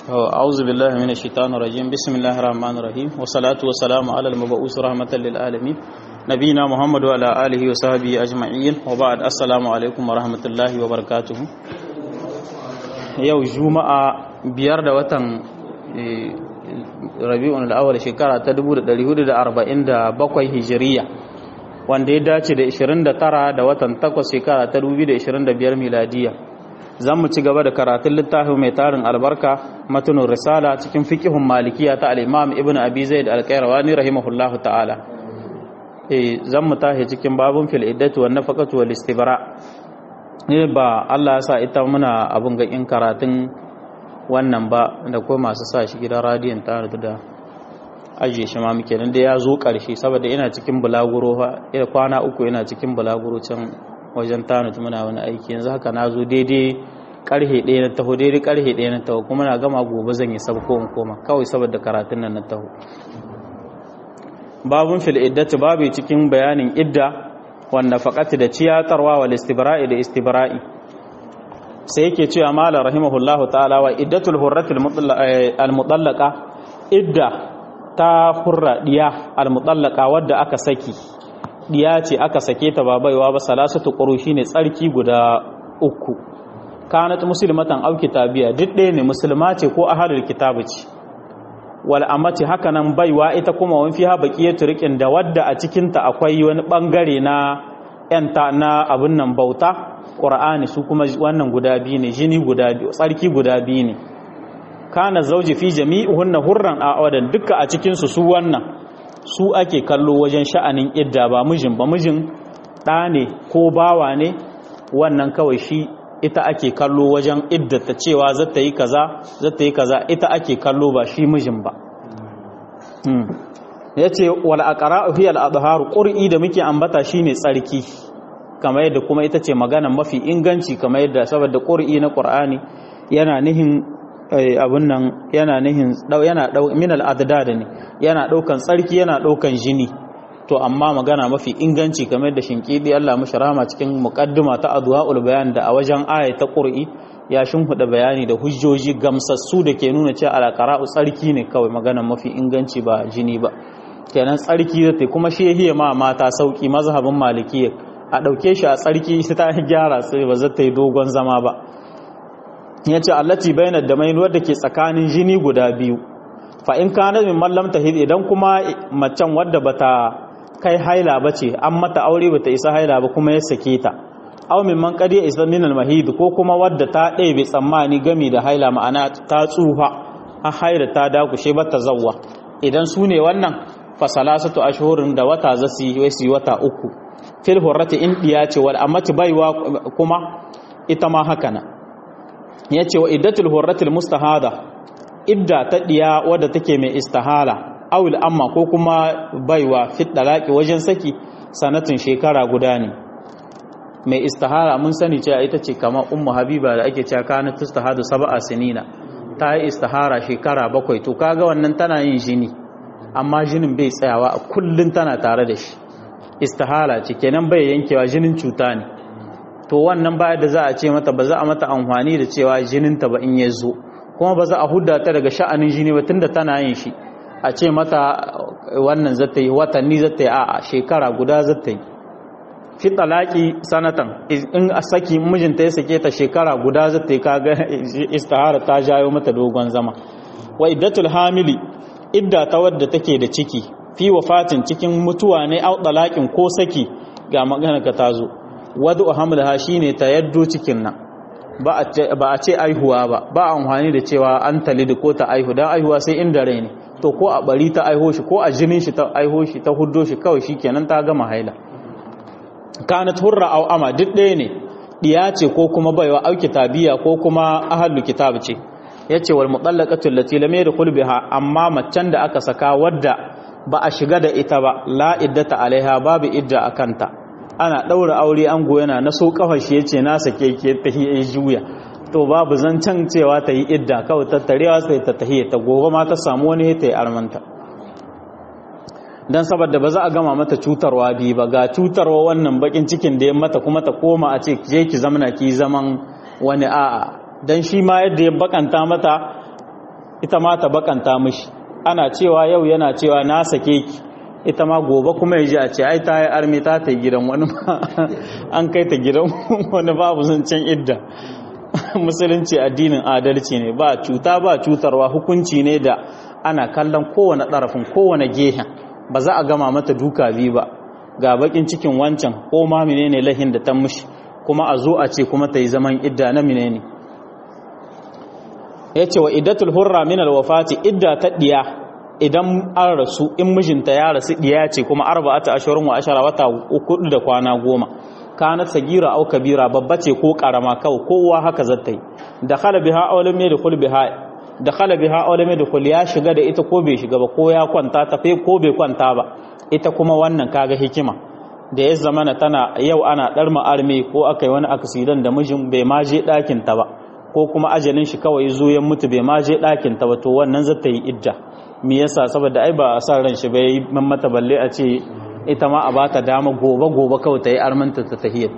أعوذ بالله من الشيطان الرجيم بسم الله الرحمن الرحيم والصلاة والسلام على المبعوث رحمة للعالمين نبينا محمد وعلى آله وصحبه أجمعين وبعد السلام عليكم ورحمة الله وبركاته yau juma'a biyar da watan rabi'un al'awal shekara ta 1447 hijiriya wanda ya dace da 29 da watan 8 shekara ta 2025 miladiya zan mu ci gaba da karatun littafin mai tarin albarka matunin risala cikin fikihun malikiya ta al'imam ibn abi zaid al-qayrawani rahimahullahu ta'ala zan mu tashi cikin babun fil iddatu wan nafaqatu wal istibra ne ba Allah ya sa ita muna abin ga in karatun wannan ba da kuma masu sa shi gidan radiyon tare da ajiye shi ma muke nan da ya zo ƙarshe saboda ina cikin bulaguro fa ina kwana uku ina cikin bulaguro can wajen tanut muna wani aiki yanzu haka na zo daidai karhe ɗaya na taho daidai karhe ɗaya na taho kuma na gama gobe zan yi sabko in koma kawai saboda karatun nan na taho babun fil iddati babu cikin bayanin idda wanda faƙati da ciyatarwa wal istibra'i da istibra'i sai yake cewa mala rahimahullahu ta'ala wa iddatul hurratil al-mutallaqa idda ta hurra diya al-mutallaqa wadda aka saki diya ce aka sake ta ba baiwa ba salasatu quru shine tsarki guda uku kanat muslimatan aw kitabiya duk ɗaya ne musulma ce ko ahlul kitabu ce wal amati haka nan baiwa ita kuma wani fiha baqiyatu riqin da wadda a cikin ta akwai wani bangare na yanta na abun nan bauta qur'ani su kuma wannan guda biyu ne jini guda biyu tsarki guda biyu ne kana zauji fi jami'uhunna hurran a'wadan duka a cikin su su wannan su ake kallo wajen sha'anin idda ba mijin ba mijin ɗa ne ko bawa ne wannan kawai shi ita ake kallo wajen idda ta cewa zata yi kaza zata yi kaza ita ake kallo ba shi mijin ba ya ce wal aqra'u hiya al adhar qur'i da muke ambata shine tsarki kamar yadda kuma ita ce magana mafi inganci kamar yadda saboda qur'i na qur'ani yana nihin abun nan yana nihin yana min al adad ne yana daukan tsarki yana daukan jini to amma magana mafi inganci kamar da shinkidi Allah mashi rahama cikin muqaddima ta adwaul bayan da a wajen aya ta qur'i ya shimfida bayani da hujjoji gamsassu da ke nuna cewa alqara'u tsarki ne kawai magana mafi inganci ba jini ba kenan tsarki zai kuma shehiya ma mata sauki mazhabin malikiyya a dauke shi a tsarki sai ta gyara sai ba zai yi dogon zama ba yace allati bainad damain wadda ke tsakanin jini guda biyu fa in kana min mallam tahid idan kuma macen wadda bata kai haila ba ce an mata aure ba ta isa haila ba kuma ya sake ta aw min man qad isa min al mahid ko kuma wadda ta ɗaya bai tsammani gami da haila ma'ana ta tsufa a haila ta dakushe ba ta zawwa idan su ne wannan fa salasatu ashhurin da wata zasi yi wata uku fil hurrati in diya ce wal amati baiwa kuma ita ma haka na yace wa iddatul hurratil mustahada idda ta diya wadda take mai istihala awil amma ko kuma baiwa fit dalaki wajen saki sanatin shekara guda ne mai istihara mun sani cewa ita ce kamar ummu habiba da ake cewa kana tustahadu sab'a sinina ta yi istihara shekara bakwai to kaga wannan tana yin jini amma jinin bai tsayawa a kullun tana tare da shi istihara ce kenan bai yankewa jinin cuta ne to wannan baya da za a ce mata ba za a mata amfani da cewa jininta ba in ya zo kuma ba za a hudda ta daga sha'anin jini ba tunda tana yin shi a ce mata wannan zata yi watanni zata yi a shekara guda zata yi fi talaki sanatan in a saki mijinta ya sake ta shekara guda zata yi kaga istihara ta jayo mata dogon zama wa iddatul hamili idda ta wadda take da ciki fi wafatin cikin mutuwa ne au talakin ko saki ga magana ka tazo wadu hamlaha shine ta yaddo cikin nan ba a ce aihuwa ba ba amfani da cewa an talidi ko ta aihu dan aihuwa sai inda rai ne to ko a bari ta aiho shi ko a jinin shi ta aiho shi ta huddo shi kawai shikenan ta gama haila kanat hurra aw ama duk ɗaya ne diya ce ko kuma baiwa au kitabiya ko kuma ahlul kitab ce yace wal mutallaqatu allati lam yadkhul biha amma macen da aka saka wadda ba a shiga da ita ba la iddata alaiha babu idda akanta ana daura aure an goyana na so kafar shi yace na sake ke ta juya to babu zancen cewa ta yi idda kawai tattarewa sai ta tahiyya ta gobe ma ta samu wani ta yi armanta don saboda ba za a gama mata cutarwa biyu ba ga cutarwa wannan bakin cikin da ya mata kuma ta koma a ce je ki zamana ki zaman wani a'a don shi ma yadda ya bakanta mata ita ma ta bakanta mishi ana cewa yau yana cewa na sake ki ita ma gobe kuma ya ji a ce ai ta yi armi ta ta gidan wani ma an kai ta gidan wani babu zancen idda musulunci addinin adalci ne ba cuta ba cutarwa hukunci ne da ana kallon kowane ɗarafin kowane gehen ba za a gama mata duka biyu ba ga bakin cikin wancan ko ma menene lahin da ta mushi kuma a zo a ce kuma ta yi zaman idda na menene ya ce wa iddatul hurra min alwafati idda ta diya idan an rasu in mijinta ya rasu diya ce kuma arba'ata ashurun wa ashara wata uku da kwana goma kanat sagira au kabira babba ce ko karama kawai kowa haka zata yi da khala biha aw lam yadkhul biha da khala biha aw lam yadkhul ya shiga da ita ko bai shiga ba ko ya kwanta ta fe ko bai kwanta ba ita kuma wannan kaga hikima da ya zamana tana yau ana dar arme ko akai wani aksidan da mijin bai ma je dakin ta ba ko kuma ajalin shi kawai zo ya mutu bai ma je dakin ta ba to wannan zata yi idda me yasa saboda ai ba a san ran shi bai mata balle a ce ita ma a ba ta dama gobe-gobe kawai ta yi armanta ta tahiyyarta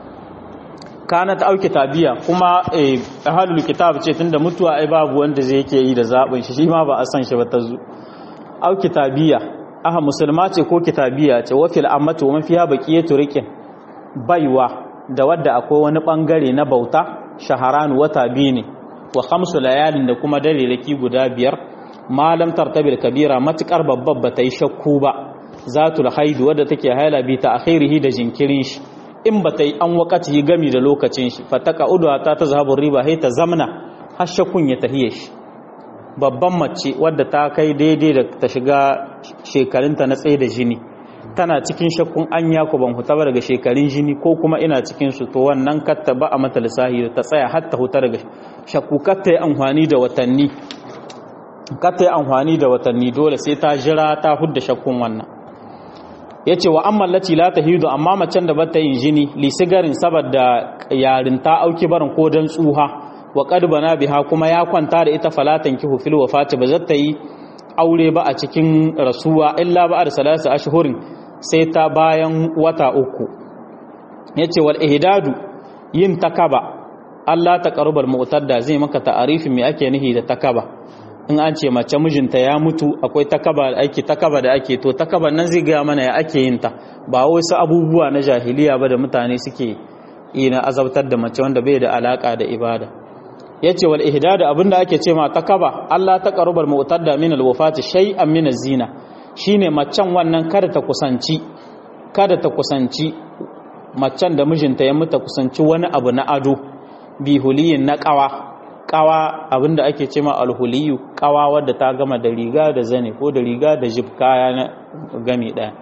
kana ta auki tabiya kuma a halul kitab ce tunda mutuwa ai babu wanda zai yake yi da zaɓin shi shi ma ba a san shi ba ta zu auki tabiya aha musulma ce ko kitabiya ce wafil ammatu wa mafiya baqiyatu riqin baiwa da wadda akwai wani bangare na bauta shaharan wata biyu ne wa khamsu layalin da kuma dare laki guda biyar malam tartabil kabira matukar babbar ba ta yi shakku ba zatul haidu wadda take haila bi ta akhirihi da jinkirin shi in ba ta yi an wakati gami da lokacin shi fataka udwa ta ta zahabun riba hai ta zamna har shakkun ya tahiye shi babban mace wadda ta kai daidai da ta shiga shekarunta na tsaye da jini tana cikin shakkun an ya ku ban huta ba daga shekarun jini ko kuma ina cikin su to wannan katta ba a mata lissahi ta tsaya har ta huta daga shakku katta yi amfani da watanni katta yi amfani da watanni dole sai ta jira ta hudda shakkun wannan ya ce wa amma lati la ta hidu amma macen da bata yin jini lisigarin saboda yarinta auki barin ko dan tsuha wa qad bana biha kuma ya kwanta da ita falatan kihu fil wafati ba zata yi aure ba a cikin rasuwa illa ba da salasa ashhurin sai ta bayan wata uku yace wal ihdadu yin takaba Allah ta qarubal mu'tadda zai maka ta'arifin me ake nihi da takaba in an ce mace mijinta ya mutu akwai takaba da ake takaba da ake to takaban nan zai gaya mana ya ake yin ta ba wasu abubuwa na jahiliya ba da mutane suke yi na azabtar da mace wanda bai da alaka da ibada yace wal ihdad abinda ake ce ma takaba Allah ta qarubal mu'tadda min al wafati shay'an min az-zina shine macen wannan kada ta kusanci kada ta kusanci macen da mijinta ya mutu kusanci wani abu na ado bi huliyin na qawa kawa abinda ake ce ma alhuliyu kawa wadda ta gama da riga da zane ko da riga da jib kaya na gami daya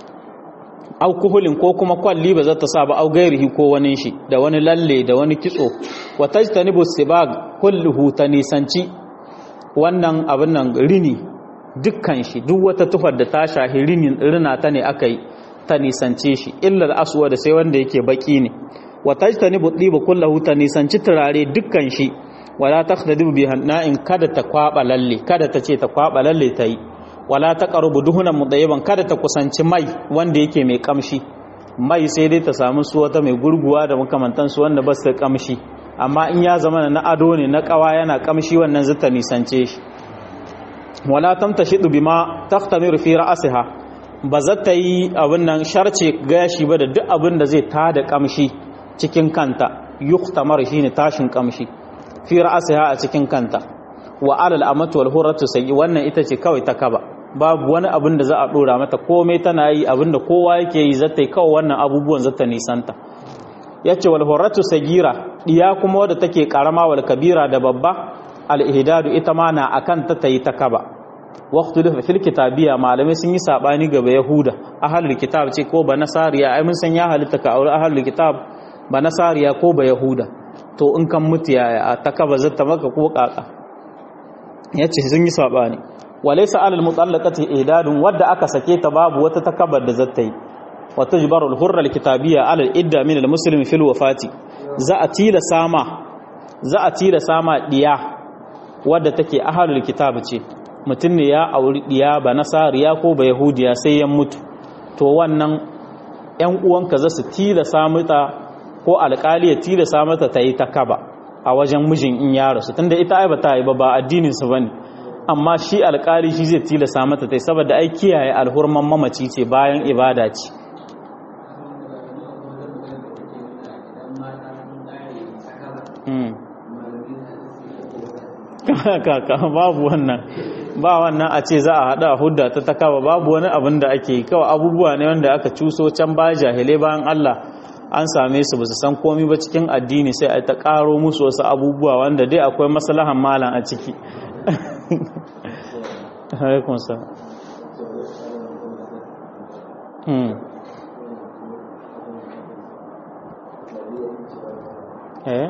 au kuhulin ko kuma kwalli ba za ta sa ba au gairihi ko wani shi da wani lalle da wani kitso wa tajtanibu sibag kulluhu ta nisanci wannan abin nan rini dukkan shi duk wata tufar da ta shahi rinin rina ta ne aka yi ta nisance shi illar aswa da sai wanda yake baki ne wa tajtanibu diba kullahu ta nisanci turare dukkan shi wala takhdadu bi hanna'in kada ta kwaba lalle kada ta ce ta kwaba lalle ta yi wala taqrubu duhunan mudayyiban kada ta kusanci mai wanda yake mai kamshi mai sai dai ta samu su wata mai gurguwa da makamantan su wanda ba su kamshi amma in ya zama na ado ne na kawa yana kamshi wannan zata nisance shi wala tamtashidu bima tahtamiru fi ra'siha ba za ta yi abin nan sharce gashi ba da duk abin da zai tada kamshi cikin kanta yuktamar shine tashin kamshi fi ra'asiha a cikin kanta wa alal amatu wal hurratu sayyi wannan ita ce kawai ta kaba babu wani abin da za a dora mata komai tana yi abin da kowa yake yi zata yi kawai wannan abubuwan zata nisanta yace wal hurratu sagira diya kuma wadda take karama wal kabira da babba al ihdadu ita ma na akan ta tayi ta kaba waqtu da fil kitabiya malamai sun yi sabani gaba yahuda ahlul kitab ce ko ba nasariya ai mun san ya halitta ka aure ahlul kitab ba nasariya ko ba yahuda to in kan mutu yaya a takaba zata maka ko kaka yace sun yi sabani walaysa alal mutallaqati idadun wadda aka sake ta babu wata takabar da zata yi wa tujbaru al-hurra al-kitabiyya ala al-idda min al-muslim fil wafati za a tila sama za a tila sama diya wadda take ahlul kitab ce mutum ne ya auri diya ba nasariya ko ba yahudiya sai ya mutu to wannan yan uwanka za su tila samuta ko alƙali ya tilasa mata ta yi ta kaba a wajen mijin in ya rasu tunda ita ai ba ta yi ba ba addinin su bane amma shi alƙali shi zai tilasa mata tai saboda ai kiyaye alhurman mamaci ce bayan ibada ce kaka babu wannan ba wannan a ce za a haɗa hudda ta takawa babu wani abin da ake yi kawai abubuwa ne wanda aka cuso can baya jahilai bayan Allah an same su basu san komi ba cikin addini sai a ta ƙaro musu wasu abubuwa wanda dai akwai maslahan malam a ciki eh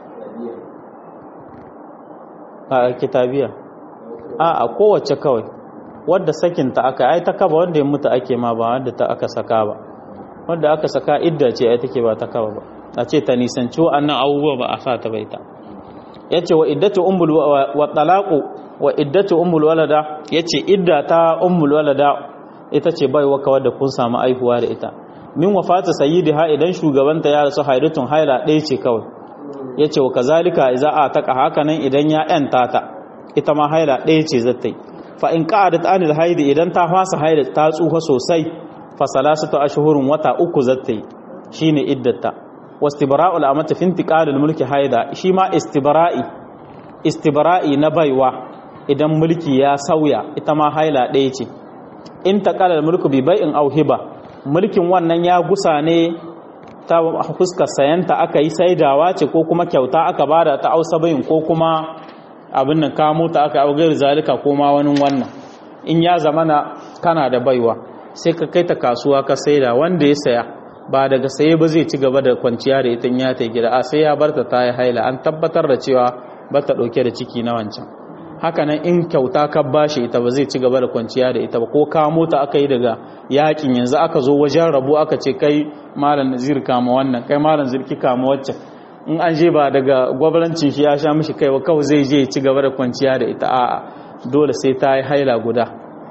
a kitabiya a a kowace kawai wadda sakinta aka ai ta kaba wanda ya mutu ake ma ba wanda ta aka saka ba wanda aka saka idda ce ai take ba ta kaba ba a ce ta nisanci wa'annan abubuwa ba a sa ta baita yace wa iddatu ummul wa talaqu wa iddatu ummul walada yace idda ta ummul walada ita ce baiwa kawar da kun samu aihuwa da ita min wafata sayyidiha idan shugabanta ya rasu haidatun haila ɗaya ce kawai ya ce wa kazalika iza a taƙa hakanan idan ya ‘yanta ta ita ma haila ɗaya ce zata yi fa in ƙa'adat anil haidi idan ta fasa haida ta tsufa sosai fa salasatu ashhurun wata uku zata yi shine iddata wastibra'u al'amati fi intiqalil mulki haida shi ma istibra'i istibra'i na baiwa idan mulki ya sauya ita ma haila ɗaya ce in taqalal mulku bi bai'in aw hiba mulkin wannan ya gusa ne ta fuskar sayanta aka yi saidawa ce ko kuma kyauta aka bada ta ausa bayin ko kuma abin nan kamo ta aka augar zalika ko ma wani wannan in ya zamana kana da baiwa sai ka kai ta kasuwa ka saida wanda ya saya ba daga saye ba zai ci gaba da kwanciya da ita ya ta gida a sai ya barta ta yi haila an tabbatar da cewa ba ta dauke da ciki na wancan hakanan in kyauta ka bashi ita ba zai ci gaba da kwanciya da ita ba ko kamo ta aka yi daga yakin yanzu aka zo wajen rabu aka ce kai malam nazir kama wannan kai malam zirki kama waccan in an je ba daga gwabarancin shi ya sha mishi kai wa kawai zai je ci gaba da kwanciya da ita a'a dole sai ta yi haila guda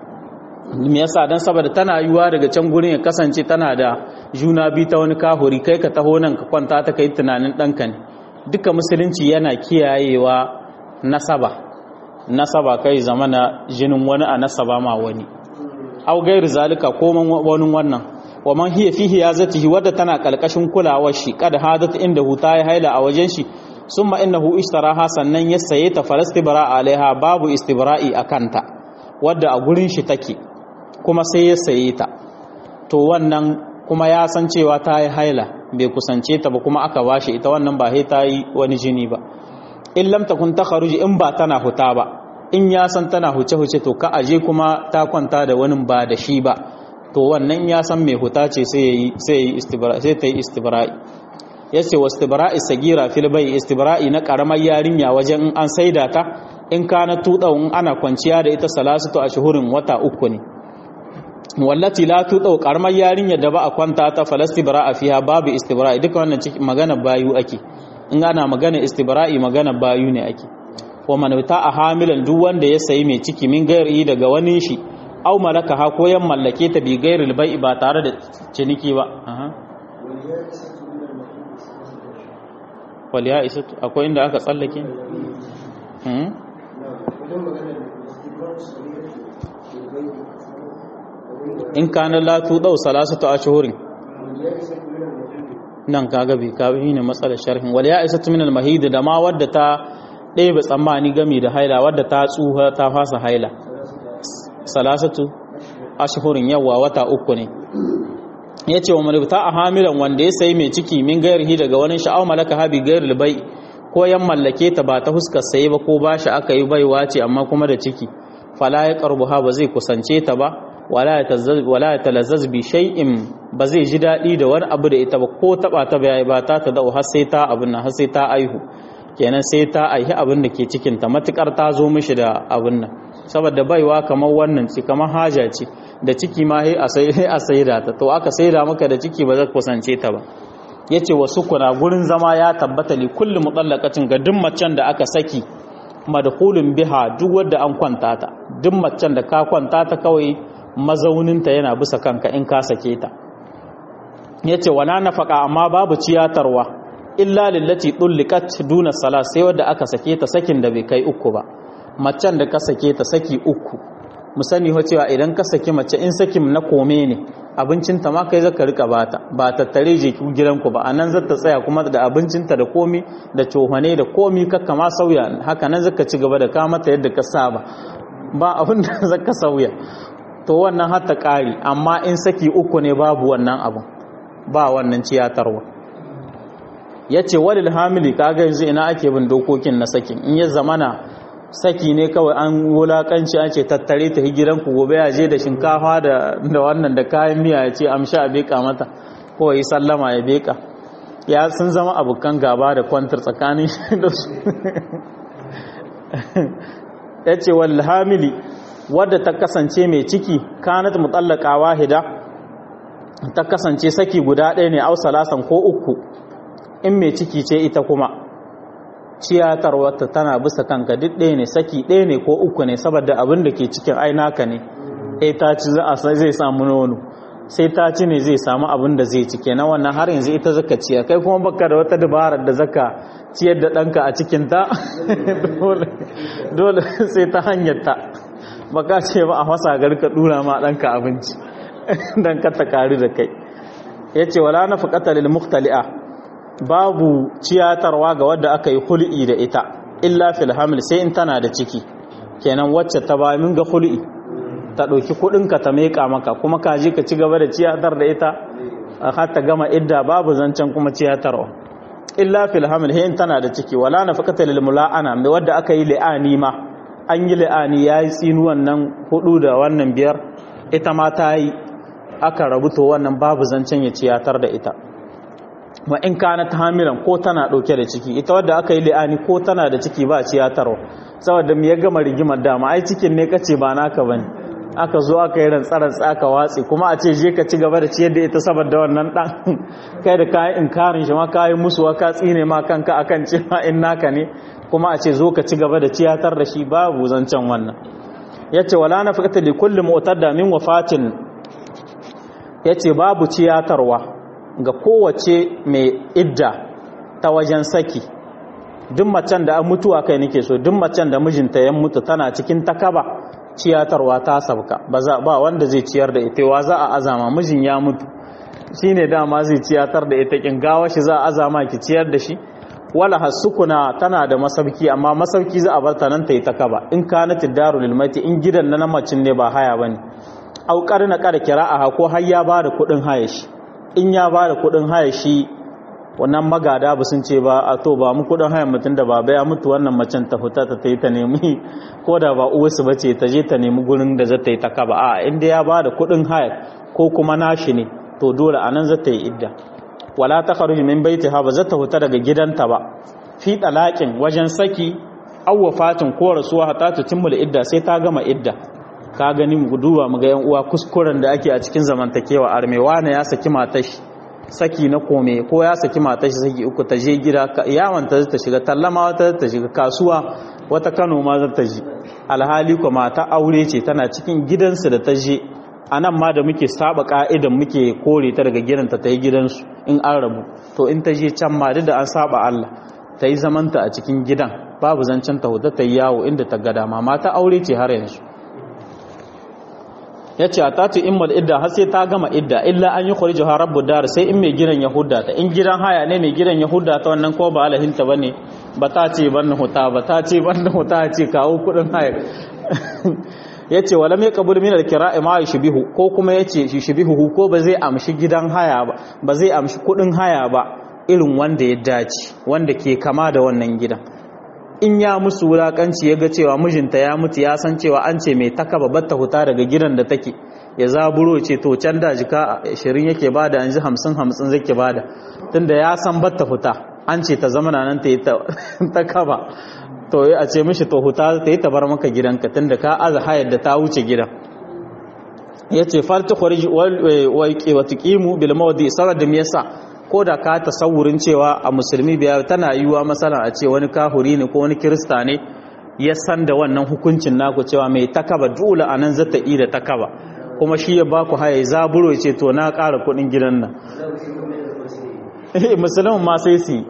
me yasa dan saboda tana yiwa daga can gurin ya kasance tana da juna bi ta wani kahuri kai ka taho nan ka kwanta ta kai tunanin ɗanka ne duka musulunci yana kiyayewa nasaba nasaba kai zamana jinin wani a nasaba ma wani au gairu zalika ko wani wannan wa man hiya fihi yazatihi wadda tana kalkashin kulawar shi kad hadat inda huta ya haila a wajen shi summa innahu ishtaraha sannan ya saye ta falastibra alaiha babu istibra'i akanta wadda a gurin shi take kuma sai ya saye ta to wannan kuma ya san cewa ta yi haila bai kusance ta ba kuma aka bashi ita wannan ba sai ta yi wani jini ba in lam takun takharuji in ba tana huta ba in ya san tana huce-huce to ka aje kuma ta kwanta da wani ba da shi ba to wannan ya san mai huta ce sai ta yi istibra'i ya ce wa istibra'i sagira fil bai istibra'i na karamar yarinya wajen in an saida ta in ka na tuɗa in ana kwanciya da ita salasatu a shuhurin wata uku ne wallati la tuɗa karamar yarinya da ba a kwanta ta falastibra'a fiha babu istibra'i duka wannan magana bayu ake in ana magana istibra'i magana bayu ne ake wa man a hamilan duk wanda ya sayi mai ciki min gairi daga wani shi au malaka ha ko yan mallake ta bi gairil bai'i ba tare da ciniki ba wal ya isa akwai inda aka tsallake in kana la tu dau salasatu ashhurin nan kaga bi ka bi ne matsalar sharhin wal ya isa min al mahid da ma wadda ta ɗaya ba tsammani gami da haila wadda ta tsuha ta fasa haila salasatu ashhurin yawa wata uku ne yace wa malibta a hamilan wanda ya sayi mai ciki min gairihi daga wani sha'aw malaka habi gairil bai ko yan mallake ta ba ta huskar saye ba ko bashi aka yi baiwa ce amma kuma da ciki fala ya qarbuha ba zai kusance ta ba wala ya talazzaz bi shay'in ba zai ji daɗi da wani abu da ita ba ko taba ta bai ba ta ta dau har sai ta abin nan har sai ta aihu kenan sai ta aihi abin da ke cikin ta matukar ta zo mishi da abin nan saboda baiwa kamar wannan ce kamar haja ce da ciki ma sai a sai a saida ta to aka saida maka da ciki ba zai kusance ta ba yace wasu kuna gurin zama ya tabbata li kulli mutallaqatin ga duk macen da aka saki madkhulun biha duk wanda an kwanta ta duk macen da ka kwanta ta kawai mazauninta yana bisa kanka in ka sake ta yace wala nafaka amma babu ciyatarwa illa lillati dulliqat duna salat sai wadda aka sake ta sakin da bai kai uku ba macen da ka sake ta saki uku mu sani ho cewa idan ka saki mace in sakin na kome ne abincinta ma kai zaka rika bata ba tattare je ku gidanku ba anan zata tsaya kuma da abincinta da komi da cohane da komi kakka ma sauya haka nan zaka ci gaba da ka mata yadda ka saba ba abin da zaka sauya to wannan har ta kare amma in saki uku ne babu wannan abun ba wannan ciyatarwa yace walil hamili kaga yanzu ina ake bin dokokin na sakin in ya zamana saki ne kawai an wulakanci an ce tattare ta gidanku gobe ya je da shinkafa da wannan da kayan miya ya ce amsha a beka mata ko yi sallama ya beka ya sun zama abokan gaba da kwantar tsakanin shi da su ya ce hamili wadda ta kasance mai ciki kanat mutallaka wahida ta kasance saki guda ɗaya ne au salasan ko uku in mai ciki ce ita kuma ciyatarwarta tana bisa kanka duk ɗaya ne saki ɗaya ne ko uku ne saboda abin da ke cikin ainaka ne sai ta ci zai samu nono sai ta ci ne zai samu abin da zai ci kenan wannan har yanzu ita zaka ciya kai kuma baka da wata dabarar da zaka ciyar da ɗanka a cikin ta dole sai ta hanyar ta baka ce ba a fasa garka dura ma ɗanka abinci don ka ta kari da kai ya ce wala na fuƙata lil muhtali'a babu ciyatarwa ga wadda aka yi hul'i da ita illa fil hamil sai in tana da ciki kenan wacce ta ba min ga hul'i ta ɗauki kuɗinka ta meƙa maka kuma ka je ka ci gaba da ciyatar da ita har ta gama idda babu zancen kuma ciyatarwa illa fil hamil sai in tana da ciki wala na fuƙata lil mula'ana mai wadda aka yi li'ani ma an yi li'ani ya yi tsinuwan nan hudu da wannan biyar ita ma ta yi aka rabu to wannan babu zancen ya ciyatar da ita wa in kana ta hamilan ko tana dauke da ciki ita wadda aka yi li'ani ko tana da ciki ba ciyatarwa saboda me ya gama rigimar dama ai cikin ne kace ba naka bane aka zo aka yi rantsarar tsaka watsi kuma a ce je ka ci gaba da ciyar da ita saboda wannan dan kai da kayan inkarin shi ma kayan musu ka tsine ma kanka akan cewa in naka ne kuma a ce zo ka ci gaba da ciyatar da shi babu zancen wannan yace wala nafaqata li kulli mu'tadda min wafatin yace babu ciyatarwa ga kowace mai idda ta wajen saki duk macen da an mutuwa kai nake so duk macen da mijinta ya mutu tana cikin takaba ciyatarwa ta sabka ba za ba wanda zai ciyar da ita wa za a azama mijin ya mutu shine dama zai ciyatar da ita kin gawa shi za a azama ki ciyar da shi wala hasukuna tana da masauki amma masauki za a bar ta nan ta yi takaba in kanat darul mati in gidan na macin ne ba haya bane au karna kada kira'a ko har ya bada kudin haya shi in ya bada kudin haya shi wannan magada ba sun ce ba a to ba mu kudin haya mutum da baba ya mutu wannan macen ta fita ta yi ta nemi ko da ba uwarsu ba ce ta je ta nemi gurin da za ta yi takaba a inda ya bada kudin haya ko kuma nashi ne to dole anan za ta yi idda wala ta kharuji min baitiha ba za ta fita daga gidanta ba fi talaqin wajen saki aw wafatin ko rasuwa hatta ta timmul idda sai ta gama idda ka gani mu duba mu ga yan uwa kuskuren da ake a cikin zamantakewa armewa ne ya saki matashi saki na kome ko ya saki matashi saki uku ta je gida yawan ta ta shiga tallama wata ta shiga kasuwa wata Kano ma za ta ji alhali ko mata aure ce tana cikin gidansu da ta je a nan ma da muke saba ka'idan muke kore ta daga gidanta ta yi gidansu in an rabu to in ta je can ma duk da an saba Allah ta yi zamanta a cikin gidan babu zancen ta huta ta yi yawo inda ta gada ma mata aure ce har yanzu ya ce a tatu immal idda har sai ta gama idda illa an yi kwarji ha rabu dar sai in mai gidan ya hudda ta in gidan haya ne mai gidan ya hudda ta wannan ko ba alahinta ba ne ba ta ce ban na huta ba ta ce ban na huta ce kawo kudin haya ya ce wala mai kabul min alkira'i ma yushbihu ko kuma ya ce yushbihu ko ba zai amshi gidan haya ba ba zai amshi kudin haya ba irin wanda ya dace wanda ke kama da wannan gidan in ya musu wulakanci ya ga cewa mijinta ya mutu ya san cewa an ce mai taka babbar ta huta daga gidan da take ya zaburo ce to can da jika 20 yake bada yanzu 50 50 zake bada tunda ya san batta huta an ce ta zama nan ta yi ta kaba to a ce mishi to huta ta yi ta bar maka gidanka tunda ka aza hayar da ta wuce gidan ya ce farta kwarji wa tuqimu bil mawdi saboda me yasa ko da ka tasawurin cewa a musulmi biya tana yiwuwa masala a ce wani kahuri ne ko wani kirista ne ya san da wannan hukuncin naku cewa mai takaba dole a nan zata yi da takaba kuma shi ya baku haya zaburo ce to na ƙara kuɗin gidan nan musulmin ma sai su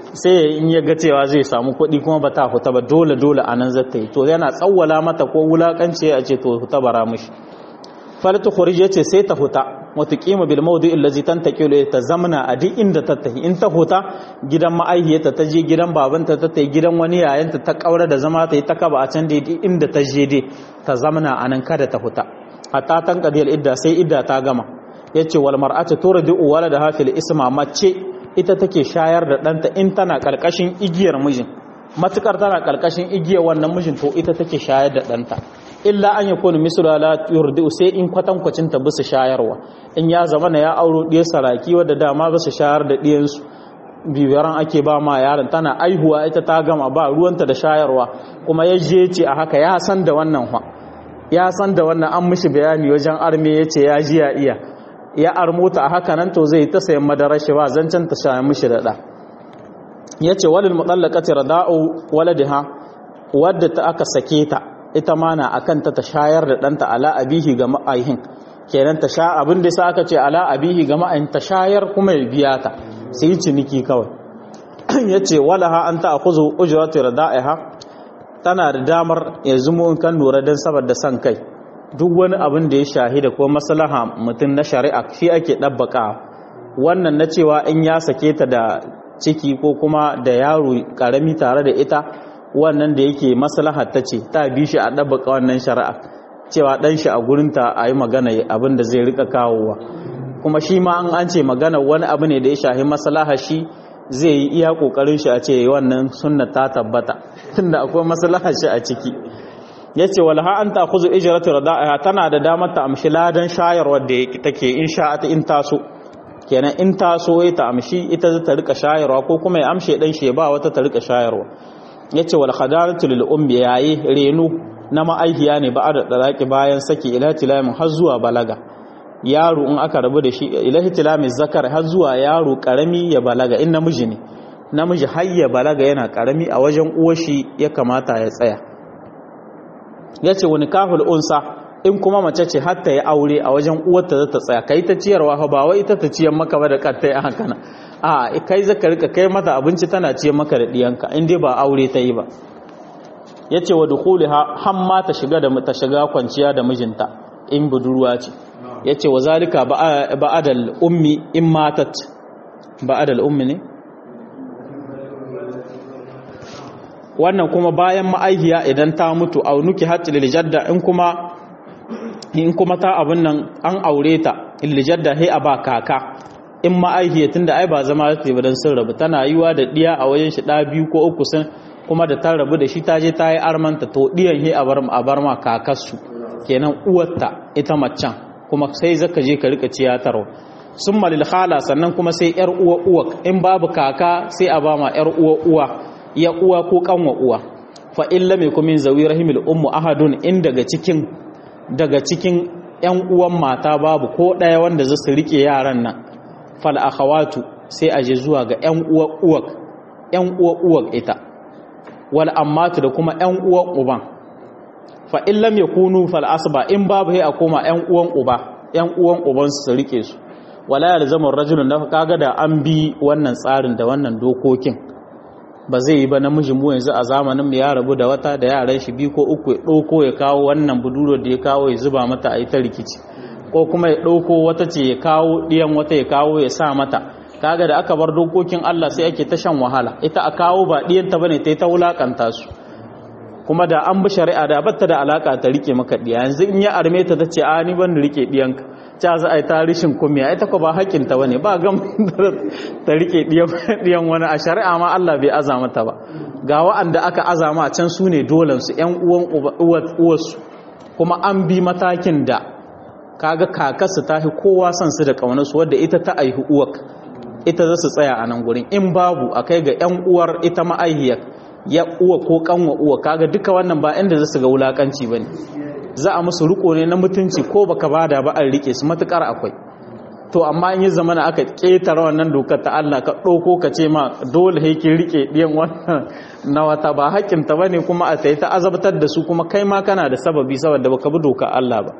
sai in ya ga cewa zai samu kuɗi kuma ba ta huta ba dole dole a nan zata yi to yana tsawwala mata ko wulakanci a ce to huta bara mishi falatu khuruj yace sai ta huta wata kima bil mawdi allazi tantaqilu ta zamna a duk inda ta tafi in ta huta gidan ma'aihiyarta ta je gidan babanta ta tafi gidan wani yayanta ta kaura da zama ta yi ta kaba a can da inda ta je dai ta zamna a nan kada ta huta hatta tan qadiyal idda sai idda ta gama yace wal mar'atu turdi waladaha fil isma mace ita take shayar da ɗanta in tana ƙarƙashin igiyar mijin matukar tana ƙarƙashin igiyar wannan mijin to ita take shayar da ɗanta illa an yakunu mislu la yurdi sai in kwatankwacin ta bisa shayarwa in ya zama na ya auro ɗiyar saraki wadda dama bisa shayar da ɗiyansu bibiyaran ake ba ma yaron tana aihuwa ita ta gama ba ruwanta da shayarwa kuma ya je ce a haka ya san da wannan fa ya san da wannan an mishi bayani wajen arme ya ce ya ji ya iya ya armuta a haka nan to zai ta sayan madarar shi ba zancen ta sha mishi da ɗa ya ce walil mutsallakati rada'u waladiha wadda ta aka sake ta ita ma na akan ta ta shayar da ɗanta ala abihi ga ma'aihin kenan ta sha abin da sa aka ce ala abihi ga ma'aihin ta shayar kuma ya biya ta sai ciniki kawai ya ce walaha an ta akuzu ujratu rada'iha tana da damar ya zumo kan lura don saboda son kai duk wani abin da ya shahida ko maslaha mutum na shari'a shi ake ɗabbaka wannan na cewa in ya sake ta da ciki ko kuma da yaro ƙarami tare da ita wannan da yake maslaha ta ce ta bi shi a ɗabbaka wannan shari'a cewa ɗan shi a gurinta a yi magana abin da zai rika kawowa kuma shi ma an an ce magana wani abu ne da ya shahi maslaha shi zai yi iya ƙoƙarin shi a ce wannan sunna ta tabbata tunda akwai maslaha shi a ciki ya ce walha an ta kuzu ijiratu rada'iha tana da damar ta amshi ladan shayarwar da take in sha'ata in taso kenan in taso ya ta amshi ita ta rika shayarwa ko kuma ya amshe dan shi ba wata ta rika shayarwa yace wal khadaratu lil ummi yayi reno na ma'aihiya ne ba da dalaki bayan saki ila tilamin har zuwa balaga yaro in aka rabu da shi ila tilamin zakar har zuwa yaro karami ya balaga in namiji ne namiji har ya balaga yana karami a wajen uwar shi ya kamata ya tsaya ya ce wani kafin unsa in kuma mace ce hatta ya aure a wajen uwarta za ta tsaya kai ta ciyarwa fa ba wai ita ta ciyar maka ba da kattai a hankana a kai zaka rika kai mata abinci tana ciyar maka da diyanka in dai ba aure ta yi ba ya ce wa dukuliha han ma ta shiga da ta shiga kwanciya da mijinta in budurwa ce ya ce wa zalika ba'adal ummi in matat ba'adal ummi ne wannan kuma bayan ma'aihiya idan ta mutu a nuki hatta liljadda in kuma in kuma ta abin nan an aure ta liljadda he a ba kaka in ma'aihiya tunda ai ba zama ta ba dan sun rabu tana yiwa da diya a wajen shi da biyu ko uku sun kuma da ta rabu da shi ta je ta yi armanta to diyan he a bar a bar ma kakarsu kenan uwarta ita maccan kuma sai zaka je ka rika ciyatarwa summa lil khala sannan kuma sai yar uwa uwa in babu kaka sai a ba ma yar uwa uwa ya uwa ko kanwa uwa fa illa mai kumin zawi rahimil ummu ahadun in daga cikin daga cikin yan uwan mata babu ko daya wanda za su rike yaran nan fal akhawatu sai aje zuwa ga yan uwa uwa yan uwa uwa ita wal ammatu da kuma yan uwan uban fa illa mai kunu fal asba in babu sai a koma yan uwan uba yan uwan uban su rike su wala yalzamu rajulun da kaga da an bi wannan tsarin da wannan dokokin ba zai yi ba namiji mu yanzu a zamanin ya rabu da wata da yaran shi biyu ko uku ya ɗauko ya kawo wannan buduro da ya kawo ya zuba mata a ita rikici ko kuma ya ɗauko wata ce ya kawo ɗiyan wata ya kawo ya sa mata kaga da aka bar dokokin Allah sai ake ta shan wahala ita a kawo ba ɗiyanta bane ta yi ta wulakanta su kuma da an bi shari'a da batta da alaka ta rike maka ɗiya yanzu in ya arme ta ta ce a ni ban rike ɗiyanka ta za a yi tarishin kumiya ita ko ba haƙƙinta ba ne ba gam ta rike ɗiyan wani a shari'a ma Allah bai aza mata ba ga wa'anda aka aza ma can su ne dolansu ‘yan uwan uwarsu kuma an bi matakin da kaga kakarsu ta fi kowa son su da ƙaunarsu wadda ita ta aihu uwak ita za su tsaya a nan gurin in babu a kai ga ‘yan uwar ita ma'aihiyar ya uwa ko kanwa uwa kaga duka wannan ba inda za su ga wulakanci ba ne za a musu riko ne na mutunci ko baka bada ba an rike su matukar akwai to amma in yi zamana aka ketare wannan dokar ta Allah ka ɗauko ka ce ma dole haikin rike ɗiyan wannan na wata ba haƙƙinta ba ne kuma a ta ta azabtar da su kuma kai ma kana da sababi saboda baka bi dokar Allah ba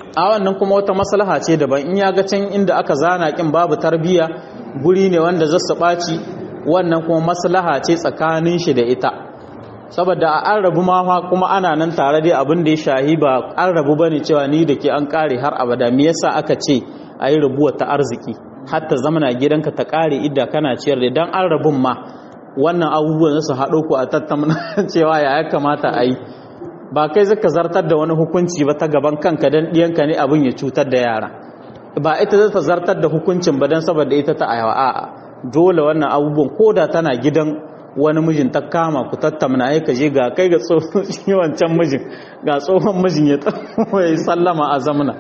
a wannan kuma wata maslaha ce daban in ya ga can inda aka zana kin babu tarbiya guri ne wanda za su ɓaci wannan kuma maslaha ce tsakanin shi da ita saboda a an rabu ma kuma ana nan tare dai abin da ya shahi ba an rabu bane cewa ni da ke an kare har abada me yasa aka ce a yi rabuwa ta arziki hatta zamana gidanka ta kare idda kana ciyar da dan an rabun ma wannan abubuwan su haɗo ku a tattauna cewa ya ya kamata a yi ba kai zaka zartar da wani hukunci ba ta gaban kanka dan ɗiyanka ne abin ya cutar da yara ba ita za ta zartar da hukuncin ba dan saboda ita ta ayawa a'a dole wannan abubuwan koda tana gidan wani mijin ta kama ku tattauna ya kaje ga kai ga tsohon shi wancan mijin ga tsohon mijin ya ya sallama a zamana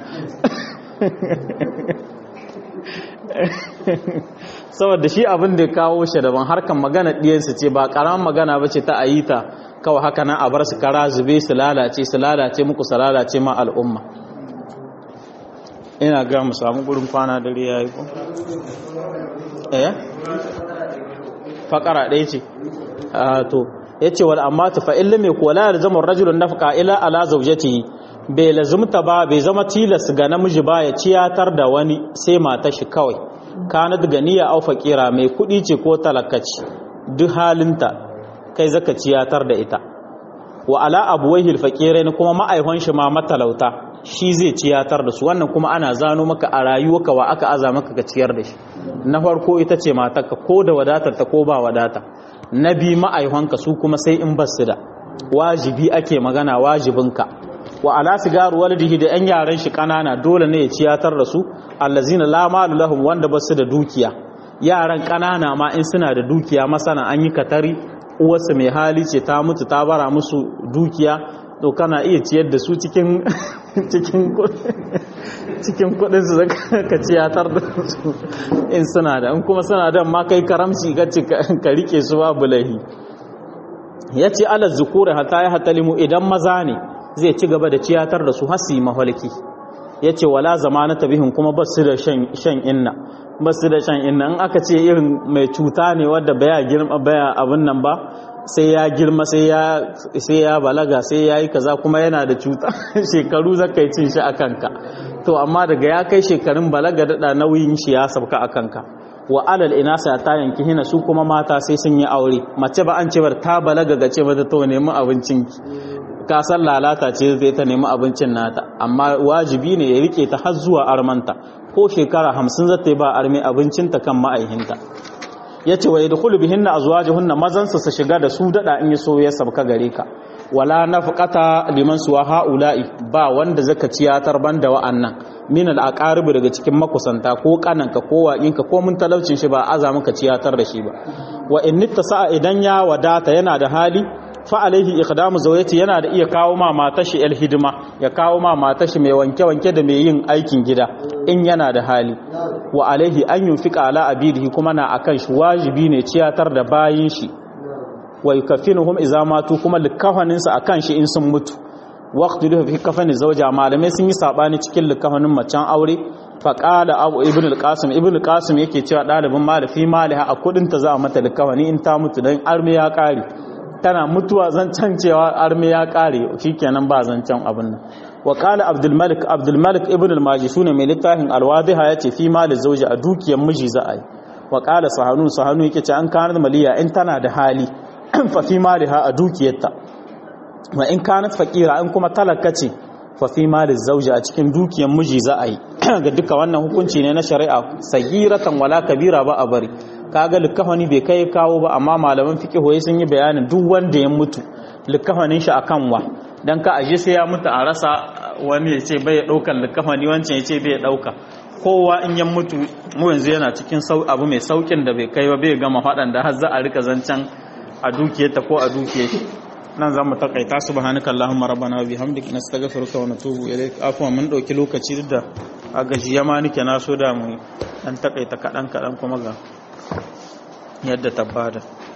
saboda shi abin da ya kawo shi daban harkan magana ɗiyansu ce ba ƙaramin magana ba ce ta ayita kawai haka nan a bar su kara zube su lalace su lalace muku su lalace ma al'umma ina ga mu samu gurin kwana dare ya yi ko eh fakara ɗaya ce to ya ce wal amma ta fa'in lame kuwa la yalzamu rajulun nafqa ila ala zawjatihi bai lazumta ba bai zama tilas ga namiji ba ya ciyatar da wani sai mata shi kawai kanat ganiya au faqira mai kudi ce ko talakaci duk halinta kai zaka ciyatar da ita wa ala abuwaihi alfaqirin kuma ma'aihon shi ma matalauta shi zai ciyatar da su wannan kuma ana zano maka a rayuwarka wa aka aza maka ka ciyar da shi na farko ita ce matarka ko da wadatar ta ko ba wadata na bi ma'aihonka su kuma sai in basu da wajibi ake magana wajibinka wa ala sigaru walidihi da yan yaran shi kanana dole ne ya ciyatar da su allazina la malu lahum wanda basu da dukiya yaran kanana ma in suna da dukiya masana an yi katari uwarsa mai hali ce ta mutu ta bara musu dukiya to kana iya ciyar da su cikin cikin cikin kudin su ka ciyatar da su in suna da in kuma suna da ma kai karamci ka rike su babu lahi yace ala zukuri hata ya hatalimu idan maza ne zai ci gaba da ciyatar da su hasi mahalki yace wala zamanata bihin kuma basu da shan inna basu da shan inna in aka ce irin mai cuta ne wadda baya girma baya abin nan ba sai ya girma sai ya balaga sai ya yi kaza kuma yana da cuta shekaru zaka yi cin shi a kanka to amma daga ya kai shekarun balaga daɗa nauyin shi ya sabka a kanka wa alal inasa ta yanki hina su kuma mata sai sun yi aure mace ba an ce bar ta balaga ga ce mata to nemi abincin ka san lalata ce zai ta nemi abincin nata amma wajibi ne ya rike ta har zuwa armanta ko shekara hamsin zata yi ba arme abincinta kan ma'aihinta ya ce wa yadkhulu bihinna azwajuhunna mazansa su shiga da su dada in so ya sabka gare ka wala nafqata liman suwa haula'i ba wanda zaka ciyatar banda wa'annan min al-aqarib daga cikin makusanta ko kananka ko waƙinka ko mun talaucin shi ba aza maka ciyatar da shi ba wa in sa'a idan ya wadata yana da hali fa alaihi iqdamu zawjati yana da iya kawo ma matashi el hidima ya kawo ma matashi mai wanke wanke da mai yin aikin gida in yana da hali wa alaihi an yunfika ala abidihi kuma na akan shi wajibi ne ciyatar da bayin shi wa yukaffinuhum idza matu kuma likafanin sa akan shi in sun mutu waqtu fi kafani zawja malamai sun yi sabani cikin likafanin macen aure fa qala abu ibn al-qasim ibn al-qasim yake cewa dalibin malafi maliha a kudin ta za a mata likafani in ta mutu dan arme ya kare tana mutuwa zancen cewa arme ya kare shikenan ba zancen abin nan wa qala abdul malik abdul malik ibn al majishun mai littafin al wadiha yace fi mal zawji a dukiyar miji za a yi wa qala sahanu sahanu yake ce an kanar maliya in tana da hali fa fi maliha a dukiyarta wa in kanat faqira in kuma talaka ce fa fi mal zawji a cikin dukiyar miji za a yi ga duka wannan hukunci ne na shari'a sagiratan wala kabira ba a bari kaga likafani bai kai kawo ba amma malaman fiqh sun yi bayanin duk wanda ya mutu likafanin shi akan wa dan ka aje sai ya mutu a rasa wani ya ce bai daukan likafani wancan ya ce bai dauka kowa in ya mutu mu yanzu yana cikin abu mai saukin da bai kai ba bai gama fadan da har za a rika zancan a dukiyarta ko a dukiyar shi nan zamu takaita subhanaka allahumma rabbana wa bihamdika nastaghfiruka wa natubu ilaik afwan mun dauki lokaci duk da a gajiya ma nake na so da mu dan takaita kadan kadan kuma ga yadda tabbata